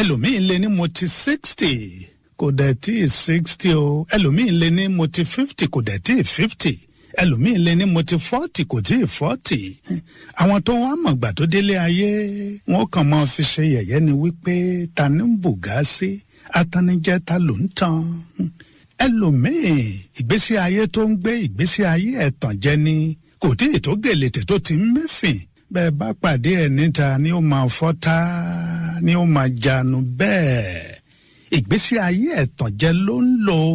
ẹlòmíín lé ní mo ti sixty kò dẹ̀ tí ì sixty o ẹlòmíín lé ní mo ti fifty kò dẹ̀ tí ì fifty ẹlòmíín lé ní mo ti forty kò tí ì forty àwọn tó wá mọ̀gbà tó délé ayé wọn kàn máa fi ṣe yẹ̀yẹ́ ni wípé ta ní ń bùgá sí atanijẹ́ ta ló ń tan ẹlòmíín ìgbésí ayé tó ń gbé ìgbésí ayé ẹ̀tàn jẹ ni kò tí ì tó gèlètè tó ti ń mẹ́fìn bẹ́ẹ̀ bá pàdé ẹ̀ níta ni ó máa fọ́tá ni ó máa janu bẹ́ẹ̀ ìgbésí ayé ẹ̀tàn jẹ ló ń lò